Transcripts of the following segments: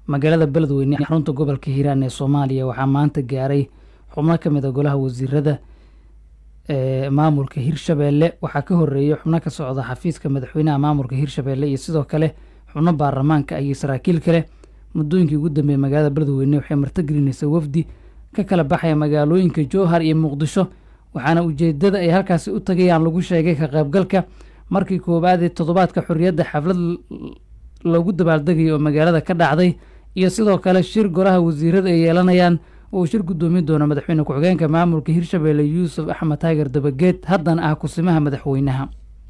magaalada beledweyne xarunta gobolka hiiraan ee soomaaliya waxaa maanta gaaray xubno ka mid a golaha wasiirada ee maamulka hirshabeelle waxaa ka horeeyay xubno ka socda xafiiska madaxweynaha maamulka hirshabeelle iyo sidoo kale xubno baarlamaanka iyo saraakiil kale muddooyinkii ugu dambeeyey magaalada beledweyne waxay martigelinaysa wafdi ka kala baxaya magaalooyinka jowhar iyo muqdisho waxaana ujeedada ay halkaasi u tagayaan lagu sheegay ka qaybgalka markii koowaad ee toddobaadka xorriyadda xaflad lagu dabaaldegaya oo magaalada ka dhacday iyo sidoo kale shir golaha wasiirada ay yeelanayaan oo uu shir guddoomin doono madaxweyne ku-xigeenka maamulka hirshabeelle yuusuf axmed taager dabageed haddana ah kusimaha madaxweynaha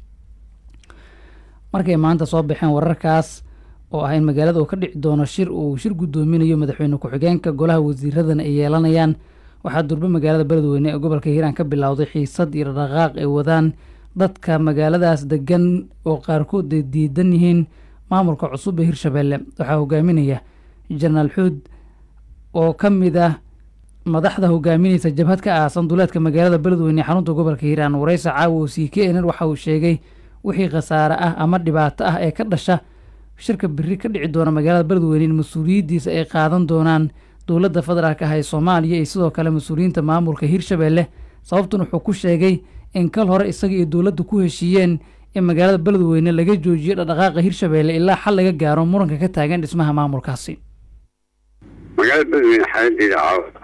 markay maanta soo baxeen wararkaas oo ah in magaalada uu ka dhici doono shir uu shir guddoominayo madaxweyne ku-xigeenka golaha wasiiradana ay yeelanayaan waxaa durbe magaalada beledweyne ee gobolka hiiraan ka bilowday xiisad iyo dhaqaaq ay wadaan dadka magaaladaas degan oo qaarkood ay diidan yihiin maamulka cusub ee hirshabeelle waxaa hogaaminaya jenaraal xuud oo ka mid ah madaxda hogaaminaysa jabhad ka aasan duleedka magaalada beledweyne ee xarunta gobolka hiiraan wareysa caawa oo c k nr waxa uu sheegay wixii khasaare ah ama dhibaato ah ee ka dhasha shirka biri ka dhici doona magaalada beledweyne in mas-uuliyaddiisa ay qaadan doonaan dowladda federaalk ah ee soomaaliya iyo sidoo kale mas-uuliyiinta maamulka hirshabeelle sababtun wuxuu ku sheegay in kal hore isaga iyo dowladda ku heshiiyeen in magaalada beledweyne laga joojiyo dhaqdhaqaaqa hirshabeelle ilaa xal laga gaaro muranka ka taagan dhismaha maamulkaasi magaalada beledweyne xaaladeeda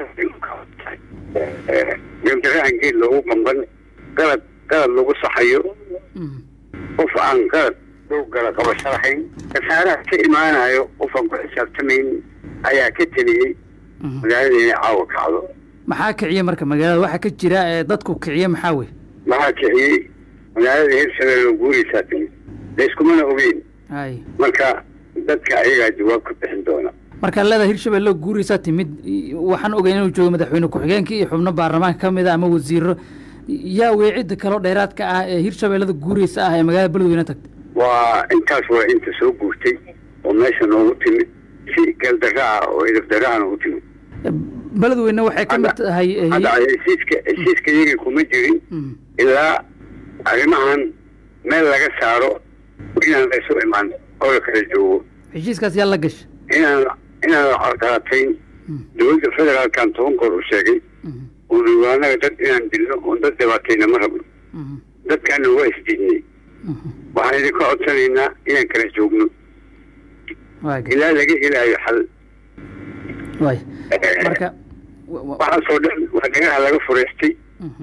gabdarahan geed loogu qamban qalad qalad lagu saxayo qof aan qalad loo gala qabasho lahayn kasaaraha ka imaanayo qof aan ku xisaabtamayn ayaa ka teliyey magaalada inay caawa kacdo maxaa kiciye marka magaalada waxaa ka jira ee dadku kiciye maxaa wey maxaa kiciyey magaalada hirshabeelle guuraysaa timid layskumana ogeyn hay marka dadka ayagaa jawaab ka bixin doona markaa leeda hirshabeelle guuraysaa timid waxaan ogeyn inuu joogo madaxweyne ku-xigeenka iyo xubno baarlamaanka ka mid a ama wasiiro yaa weecidda kaloo dheeraadka ah ee hirshabeellada guuraysa ah ee magaalada beledweyne tagtay waa intaas waa inta soo guurtay oo meesha noogu timid si galdara ah oo idabdara ah noogu timid beledweyne waxay ka mid tahay hadda heshiiska heshiiska yagii kuma jirin Mm. ilaa arrimahan meel laga saaro inaan laysu imaan oo la kala joogo heshiiskaas yaa la gasha inaan inaan la carqalatayn dowladda federaalkan toban goor u sheegay oo diiwaanaga dad inaan dilno oon dad dhibaatayna ma rabno dadkaana waa isdiidnay waxaan idinka codsanaynaa inaan kala joogno waay ilaa laga helaayo xal waay marka wa- wa- waxaasoo dhan waa dhagaha laga fureystay Mhm.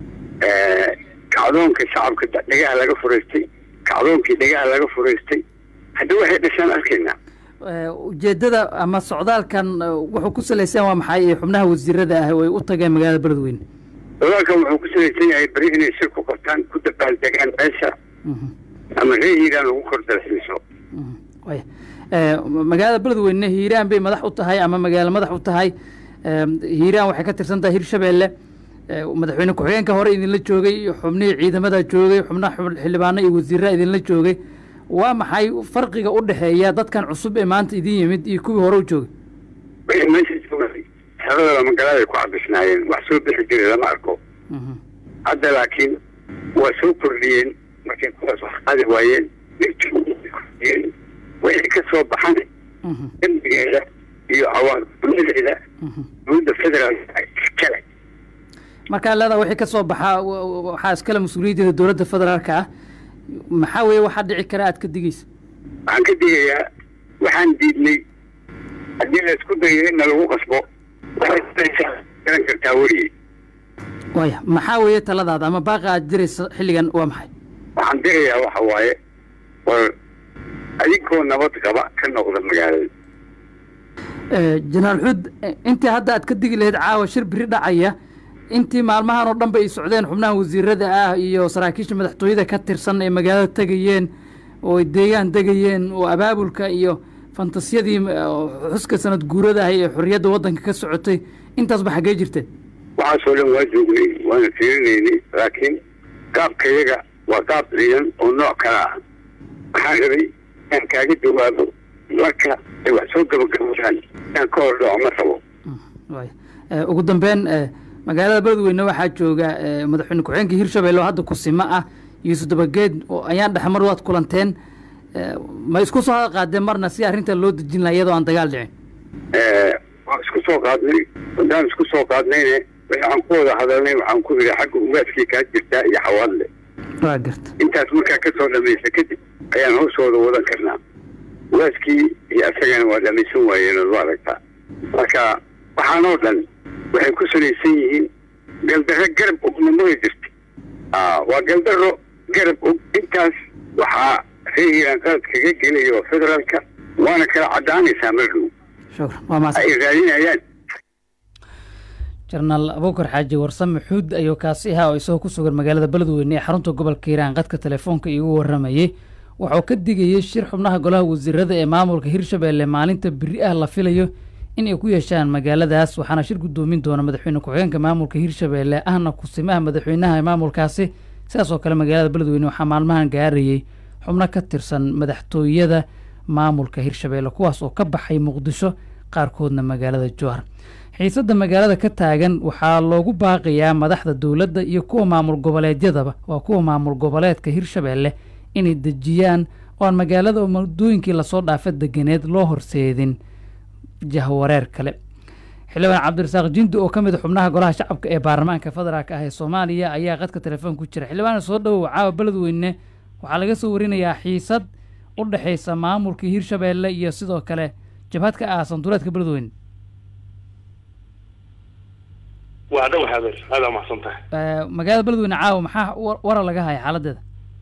kacdoonka shacabka da- dhagaha laga fureystay kacdoonkii dhagaha laga fureystay haddii waxay dhashaan arkaynaa Eh, ujeedada ama socdaalkan eh, wuxuu ku salaysan waa maxay ee xubnaha wasiirada ah oo ay u tageen magaalada beledweyne dagaalkan wuxuu ku salaysan yahay beri inay shir ku qabtaan ku dabaaldegaan meesha Mhm. ama reer hiiraan lagu kor dalxiiso Mhm. waay Eh, magaalada beledweyne hiiraan bay madax u tahay ama magaalo madax u tahay Eh, hiiraan waxay ka tirsan tahay hirshabeelle Eh, madaxweyne ku-xigeenka hore idinla joogay xubnihii ciidamada joogay xubnaha xub- xildhibaano iyo wasiirra idinla joogay waa maxay farqiga u dhexeeya dadkan cusub ee maanta idin yimid iyo kuwii hore u joogay wixii meesha joogay xeradooda magaalada ku cabisnaayeen wax soo bixi jiray lama arko Mhm. hadda laakiin waa soo kordhiyeen markay kuwaas wax qaadi waayeen dhibkii way kordhiyeen wixii ka soo baxan Mhm. dembigeeda iyo cawaaqibnimadeeda Mhm. dowladda federaalka kale markaa leedaa wixii ka soo baxaa wa- wa- waxaa iskale mas-uuliyaddeeda dowladda federaalka ah maxaa weeye waxaa dhici kara aad ka digeysa waxaan ka digayaa waxaan diidnay haddii la isku dayo in lagu qasbo waxay kudaysaa garan kartaa weriyey waaya maxaa weeye taladaada ama baaqa aad diraysa xilligan waa maxay waxaan dirayaa waxa waaye war adinkoo nabad qaba ka noqda magaalada Eh, jenaraal xuud eh, intii hadda aad ka digi lahayd caawa shir biri dhacaya intii maalmahan oo dhan ba ay socdeen xubnaha wasiirada ah iyo saraakiisha madaxtooyada ka tirsan ee magaalada tegayeen oo ay deegaan degayeen oo abaabulka iyo fantasiyadii eh, oo xuska sanad guurada ahay ee xorriyadda waddanka ka socotay intaasba xaggee jirteen waxaasoo dhan waa joognay waana fiirinaynay laakiin qaabkayaga waa qaab ciidan oo nooc kala ah waxaan rabay inaan kaaga jawaabo marka ay wax soo gabagabadaan inaan ka hor dhaco ma rabo waaya Eh, ugu dambeyn eh, magaalada beledweyne waxaa jooga eh, madaxweyne ku-xigeenka hirshabelle oo hadda kusimo ah yuusuf dabageed oo ayaan dhexmar waad kulanteen ma isku soo hada qaadeen marna si arrinta loo dejin laha iyadoo aan dagaal dhicin waan isku soo qaadnay haddaan isku soo qaadnayne wixii aan ku wada hadalnay waxaan ku idhi xagga ugaaskii kaa jirtaa iyo xawaadle waa garta intaas markaa ka soo dhamaysa kadib ayaan hawshooda wadan karnaa ugaaskii iyo asagana waa dhamaysan waayeen ood u aragtaa marka waxaan oo dhan waxay ku salaysan yihiin galdarro garab ogna magi jirta waa galdaro garab og intaas waxaa reer hiiraan qalad kaga gelayo federaalka waana kala caddaanaysaa mardhow shukran waa mahadsan ay raadinayaan jenaraal abuukar xaaji warsame xuud ayuu kaasi ahaa oo isagoo ku sugan magaalada beledweyne ee xarunta gobolka hiiraan qadka telefoonka iigu waramayey wuxuu ka digayey shir xubnaha golaha wasiirada ee maamulka hirshabeelle maalinta beri ah la filayo in ay ku yeeshaan magaaladaas waxaana shir guddoomin doona madaxweyne ku-xigeenka maamulka hirshabeelle ahna kusimaha madaxweynaha maamulkaasi sidaas oo kale magaalada beledweyne waxaa maalmahan gaarayey xubno ka tirsan madaxtooyada maamulka hirshabeelle kuwaas oo ka baxay muqdisho qaarkoodna magaalada jowhar xiisadda magaalada ka taagan waxaa loogu baaqayaa madaxda dowladda iyo kuwa maamul goboleedyadaba waa kuwa maamul goboleedka hirshabeelle inay dejiyaan oo aan magaalada oo muddooyinkii lasoo dhaafa deganeed loo horseedin jahwareer kale xildhibaan cabdirasaaq jindi oo ka mid a xubnaha golaha shacabka ee baarlamaanka federaalk ah ee soomaaliya ayaa qadka telefoon ku jira xildhibaan soo dhowow caawa beledweyne waxaa laga soo warinayaa xiisad u dhexaysa maamulkii hirshabeelle iyo sidoo kale jabhad ka aasan duleedka beledweyne waa dhow habeer aada mahadsan tahay magaalada beledweyne caawa maxaa wa- wara laga haya xaaladeeda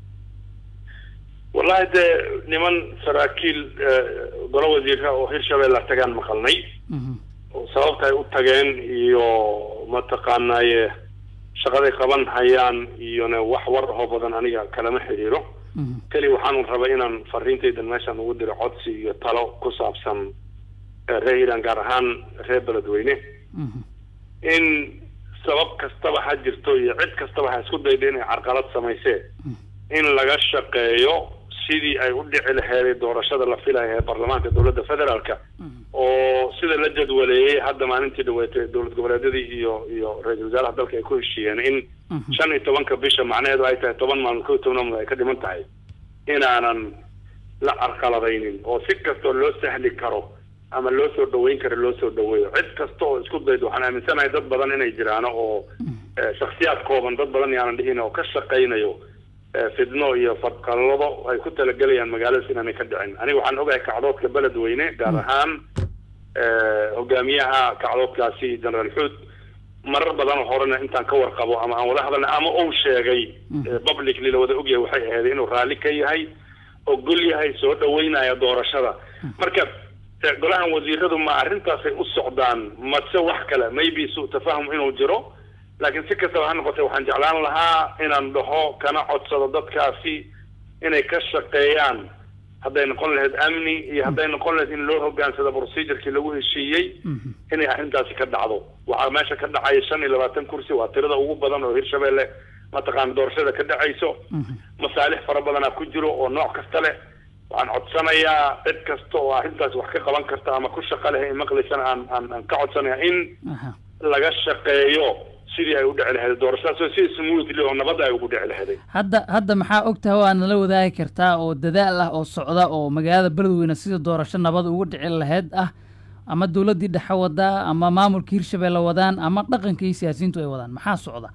wallahi dee niman saraakiil golo wasiira oo hirshabeelle tagaan maqalnay Mhm. oo sababta ay u tageen iyo mataqaanaaye shaqaday qaban hayaan iyona wax war ahoo badan aniga kalama xiriiro Mhm. keli waxaanu rabay inaan fariintaydan meeshaan ugu diro codsi iyo talo ku saabsan eh, reer iiraan gaar ahaan reer beledweyne Mhm. in sabab kastaba ha jirto iyo cid kastaba ha isku dayda inay carqalad samaysee in laga shaqeeyo sidii ay u dhici laheeday doorashada la filaya ee baarlamaanka dowladda federaalka oo sida la jadwaleeyey hadda maalintii dhaweetay dowlad goboleedyadii iyo iyo ra-iisul wasaaraha dalka ay ku heshiiyeen in Mhm. shan iyo tobanka bisha macnaheedu ay tahay toban maalmood kow iyo toban maalmood ay ka dhiman tahay inaanan la carqaladaynin oo si kastoo loo sahli karo ama loo soo dhaweyn karo loo soo dhaweeyo cid kasta oo isku daydo waxaan aaminsanahay dad badan inay jiraano oo eh, shakhsiyaad kooban dad badan yaanan dhihin oo ka shaqaynayo eh, fidno iyo fadqalado ay ku talagelayaan magaaladaas inaanay ka dhicin aniga waxaan ogahay kacdoodka beledweyne gaar ahaan eh, hogaamiyaha kacdoodkaasi generaal xuud marar badan oo horena intaan ka warqabo ama aan wada hadalna ama uu sheegay eh, publicly la wada ogyahay waxay ahayd inuu raalli ka yahay ogol yahay soo dhaweynaya doorashada marka eh, golahan wasiiradu ma arrintaasay u socdaan mase wax kale maybe su tafahum inuu jiro laakiin si kastaba ha noqotee waxaan jeclaan lahaa inaan dhaho kana codsado dadkaasi inay ka shaqeeyaan hadday noqon lahayd amni iyo hadday noqon lahayd in loo hogaansado procedurkii lagu heshiiyey inay arrintaasi ka dhacdo waxaa meesha ka dhacaya shan iyo labaatan kursi waa tirada ugu badan oo hirshabeelle mataqaana doorashada ka dhacayso masaalix fara badanaa ku jiro oo nooc kasta leh waxaan codsanayaa cid kasta oo arrintaas wax ka qaban karta ama ku shaqa leh in maqlaysana aan aan aan ka codsanaya in Aha. laga shaqeeyo sidii ay u dhici lahayd doorashadaas oo si smoothly oo nabadda ay ugu dhici lahayd hadda hadda maxaa ogtahay oo aad nala wadaagi kartaa oo dadaal ah oo socda oo magaalada beledweyne sida doorasho nabad ugu dhici lahayd ah ama dowladdii dhexe wadaa ama maamulka hirshabeelle wadaan ama dhaqanka iyo siyaasiyiintu ay wadaan maxaa socda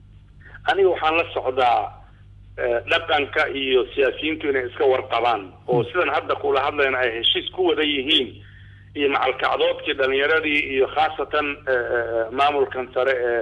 aniga waxaan la socdaa eh, dhaqanka iyo siyaasiyiintu inay iska warqabaan oo sidan hadda kula hadlayna ay heshiis ku wada yihiin iyo macalkacdoodkii dhalinyaradii iyo khaasatan eh, eh, maamulkan sare ee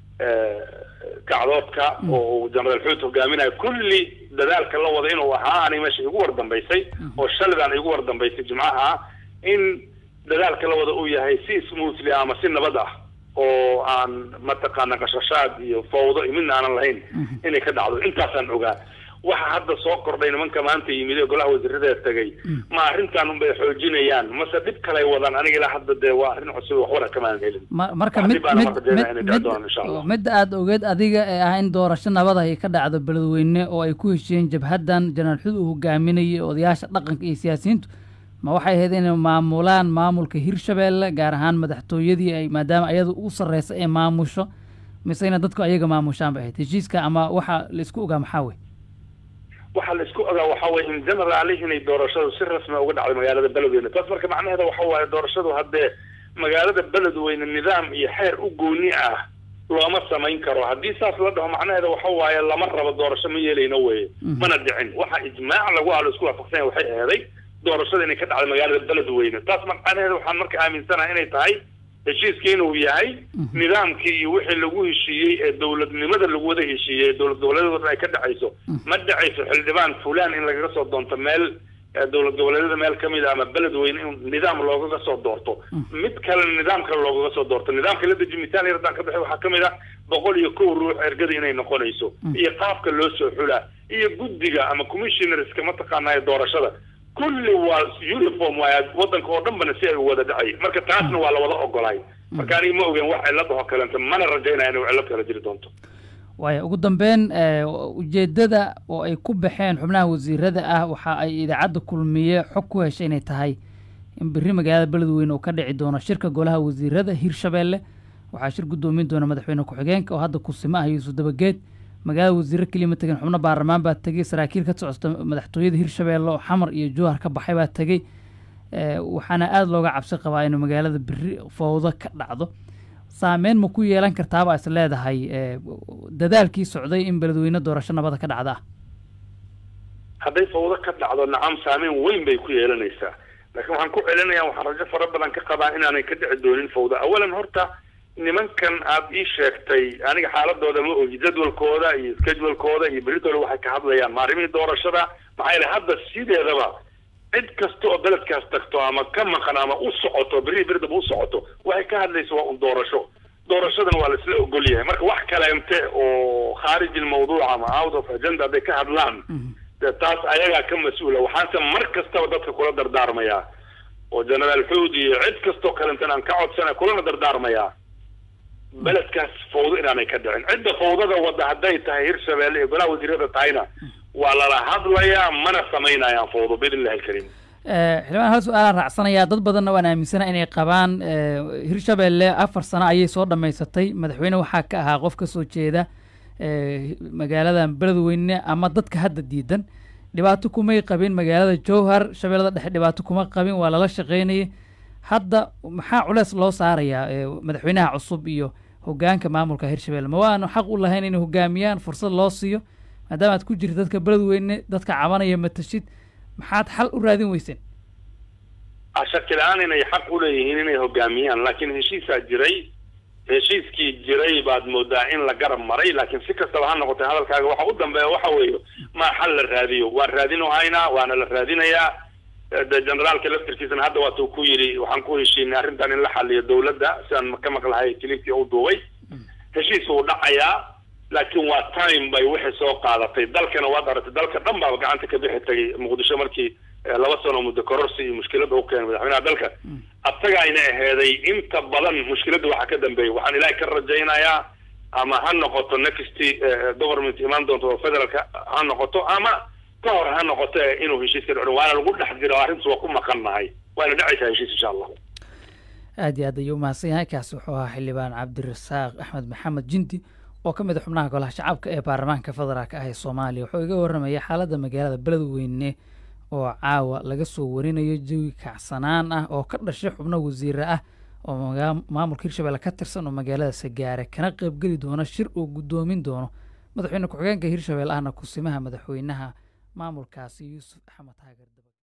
eh, kacdoodka oo uu generaal xuud hogaaminayo kulli dadaalka la wada inuu ahaa aniga meesha igu wardambaysay oo shalidaan igu wardambaysay jimcaha in dadaalka la wada uu yahay si smoothly ama si nabad ah oo aan mataqaana qashashaad iyo fawdo iyo midna aanan lahayn inay ka dhacdo intaasaan ogaa waxa hadda soo kordhay nimanka maanta yimid ee golaha wasiirada tegay ma arrintan unbay xoojinayaan mase dhib kalay wadaan aniga ilaa hadda dee waa arrin cusub wax wara kamaanan helin Ma- marka Wax mid dhib baana mid marka jeedaa inay mid dhici doonaan insha Allah. mid midda aada ogeed adiga ee ah in doorasho nabad ay ka dhacdo beledweyne oo ay ku heshiiyeen jabhaddan jenaraal xud uu hogaaminayay odayaasha dhaqanka iyo siyaasiyiintu ma waxay ahayd inay maamulaan maamulka hirshabeelle gaar ahaan madaxtooyadii ay maadaama ayadu u sarreysa ee maamusho mise ina dadku ayaga maamushaan bay ahayd heshiiska ama waxa la isku ogaa maxaa wey waxaa la isku ogaa waxa weye in generaali inay doorashadu si rasmi uga dhacday magaalada beledweyne taas marka macnaheeda waxa waaye doorashadu haddee magaalada beledweyne nidaam iyo xeer u gooni ah looma samayn karo haddii saas la dhaho macnaheeda waxa waaye lama rabo doorasho ma yeelayno weye mana dhicin waxa ijmaac lagu halo isku waafaqsanya waxay aheeday doorashada inay ka dhacday magaalada beledweyne taas macnaheeda waxaan marka aaminsanaha inay tahay heshiiskii inuu yahay nidaamkii iyo wixii lagu heshiiyey ee dowladnimada lagu wada heshiiyey dowlad goboleedyada ay ka dhacayso ma dhacayso xildhibaan fulan in lagaga soo doonto meel dowlad goboleedyada meel kamid a ama beledweyne in nidaam loogaga soo doorto mid kalena nidaam kale loogaga soo doorto nidaamka la deji mitaal yar haddaan ka bixi waxaa kamid ah boqol iyo kow ruux ergada inay noqonayso iyo qaabka loo soo xulaa iyo guddiga ama commissionerska mataqaanaa doorashada kulli waa uniform waay wadanka oo dhan bana si ay u wada dhacay marka taasna waa la wada ogolaay marka aniga ma ogen wax cillad oo kalenta mana rajaynaya inuu cillad kala jiri doonto waaya ugu dambeyn ujeeddada oo ay ku baxeen xubnaha wasiirada ah waxa ay idaacadda kulmiye xog ku heshay inay tahay in berri magaalada beledweyne uu ka dhici doono shirka golaha wasiirada hirshabeelle waxaa shir guddoomin doona madaxweyne ku-xigeenka oo hadda kusimo ah yuusuf dabageed magaalada wasiiro keliya ma tegin xubno baarlamaan baa tegey saraakiil ka socota madaxtooyada hirshabeelle oo xamar iyo jowhar ka baxay baa tegey waxaana aada looga cabsi qabaa inuu magaalada berri fowdo ka dhacdo saameyn ma ku yeelan kartaaba is leedahay dadaalkii socday in beledweyne doorasho nabada ka dhacda ah hadday fawdo ka dhacdo nacam saameyn weyn bay ku yeelanaysaa laakiin waxaan ku celinaya waxaan rajo fara badan ka qabaa inaanay ka dhici doonin fawdo awalan horta nimankan aad ii sheegtay aniga xaaladooda ma ogi jadwalkooda iyo schedulekooda iyo beritooda waxay ka hadlayaan maarimihii doorashada maxaa yeele hadda sideedaba cid kasta oo beledkaas tagto ama ka maqan ama u socoto berri beridaba u socoto waxay ka hadlaysa waa un doorasho doorashadana waa laisla ogol yahay marka wax kaleente oo khaarij ilmawduuc ama out of agenda hadday ka hadlaan de taas ayagaa ka mas-uula waxaanse mar kastaba dadka kula dardaarmayaa oo generaal xuud iyo cid kastoo kalenten aan ka codsana kulana dardaarmayaa beledkaas fawdo inaanay ka dhicin cidda fawdada wadda hadday tahay hirshabeelle iyo golaha wasiirada tahayna waa lala hadlayaa mana samaynayaan fawdo biidn illahi alkariim xildhibaan hal su-aalaan raacsanayaa dad badanna waan aaminsana inay qabaan hirshabeelle afar sano ayay soo dhammaysatay madaxweyne waxaa ka ahaa qof ka soo jeeda magaaladan beledweyne ama dadka hadda diidan dhibaato kumay qabin magaalada jowhar shabeellada dhexe dhibaato kuma qabin waa lala shaqeynayay hadda maxaa culeys loo saarayaa madaxweynaha cusub iyo hogaanka maamulka hirshabelle ma waanu xaq u lahayn inay hogaamiyaan fursad loo siiyo maadaama aad ku jirta dadka beledweyne dadka cabanaya matashid maxaad xal u raadin weyseen shaki la-aan inay xaq u leeyihiin inay hogaamiyaan laakiin heshiisaa jiray heshiiskii jiray baad moodaa in la garab maray laakiin si kastaba ha noqotay hadalkaaga waxa u dambeeya waxa weeye maa xal la raadiyo waan raadin haynaa waana la raadinayaa de generaalka laftirkiisana hadda waatuu ku yidhi waxaan ku heshiinay arrintan in la xaliyo dawladda sidaan ka maqlahay kilibkii u duubay heshiis uu dhacayaa laakiin waa time bay wixii soo qaadatay dalkana waad aragtay dalka dhan baaba gacanta ka bixi tagay muqdisho markii laba sano muddo kororsi iyo mushkilada u keenay madaxweynaha dalka asaga ayna aheeday inta badan mushkiladda waxaa ka dambeeyay waxaan ilaahay ka rajaynayaa ama ha noqoto next government imaan doonto oo federaalka ha noqoto ama ka hor ha noqoto inuu heshiiska dhaco waana lagu dhex jiro arrintas waa ku maqannahay waana dhacaysaa heshiis insha allah aad iyo aad ayuu umahadsan yahay kaasi wuxuu ahaa xildhibaan cabdirasaaq axmed maxamed jindi oo ka mid a xubnaha golaha shacabka ee baarlamaanka federaalka ah ee soomaaliya wuxuu iga warramaya xaaladda magaalada beledweyne oo caawa laga soo warinayo jawi kacsanaan ah oo ka dhashay xubno wasiire ah oo maamulka hirshabelle ka tirsan oo magaalada sagaare kana qaybgeli doona shir uu guddoomin doono madaxweyne ku-xigeenka hirshabelle ahna kusimaha madaxweynaha maamulkaasi yuusuf axmed haagar